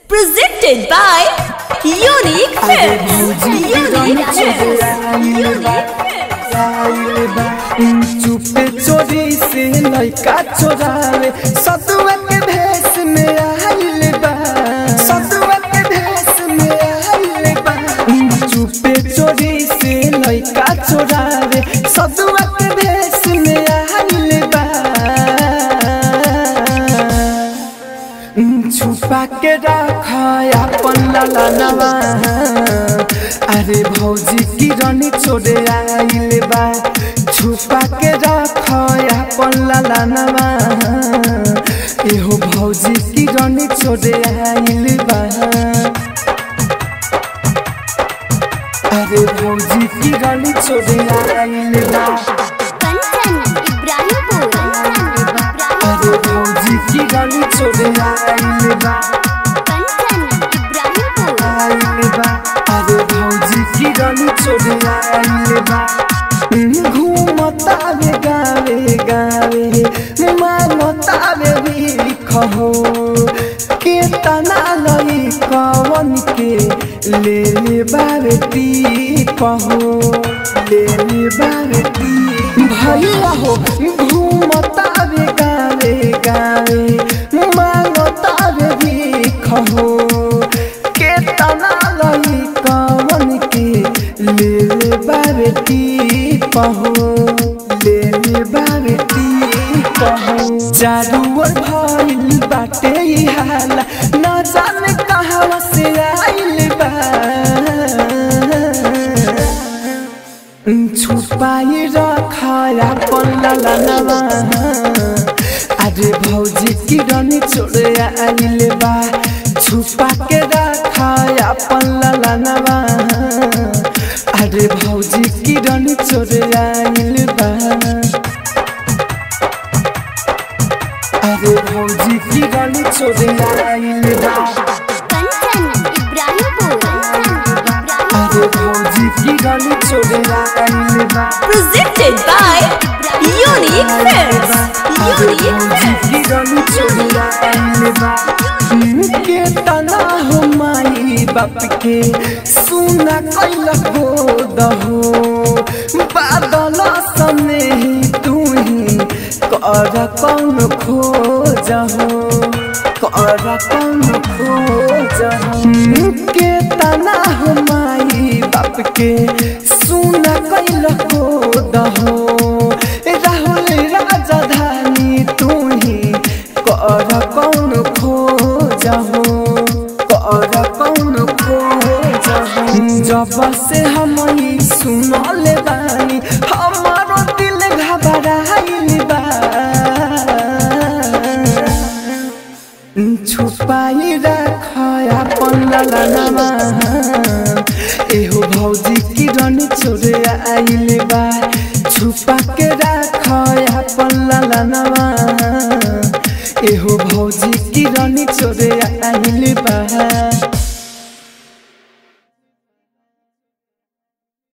Presented by Unique Films. Unique Films. Unique Films. चुपे चोरी से लड़का चोरावे सतुआ के भेष में आइल बा सतुआ के भेष में आइल बा चुपे चोरी से लड़का चोरावे सतुआ के भेष में आइल बा छुपा के रखा अपन ललनवा अरे भौजी की रानी छोड़े आइल बा छुपा के रखा अपन ललनवा एहो भौजी की रानी छोड़े आइल बा अरे भौजी की रानी छोड़े आइल बा कंचन इब्राहिमपुर अरे भौजी की रानी छोड़े आइल बा कंचन इब्राहिमपुर आइल बा अरे भौजी की रानी छोड़े आइल बा घूमता वे गावे गावे मानता वे भी कहो के तना लई कवन के ले ले बारे ती कहो ले ले बारे ती भैया हो घूमता वे गावे गावे मानता वे भी कहो के तना लई कवन के ले ले बारती पहो ले ले बारती पहो चारू ओर भइल बाटे ई हाला न जाने कहवा से आइल बा छुपाई रखा अपन ललनवा अरे भौजी की रानी छोड़े आइल बा छुपा के रखा अपन ललनवा अरे भौजी की रानी छोड़े आइल बा अरे भौजी की रानी छोड़े आइल बा कंचन इब्राहिमपुर अरे भौजी की रानी छोड़े आइल बा Presented by Unique Films. Unique Films. के तना हो माई बाप के सुना कैल हो दहो बादल सने ही तू ही कर कौन खोज हो कर कौन खोज हो के तना हो माई बाप के सुना कैल हो दहो राहुल राजधानी तू ही कर कौन खोज हो कर कौन खोज हो जब से हम ही सुनल बानी हमारो दिल घबराइल बा छुपाई रखा अपन ललनवा एहो भौजी की रानी छोड़े आइल बा छुपा के रखा अपन ललनवा एहो भौजी की रानी छोड़े आइल बा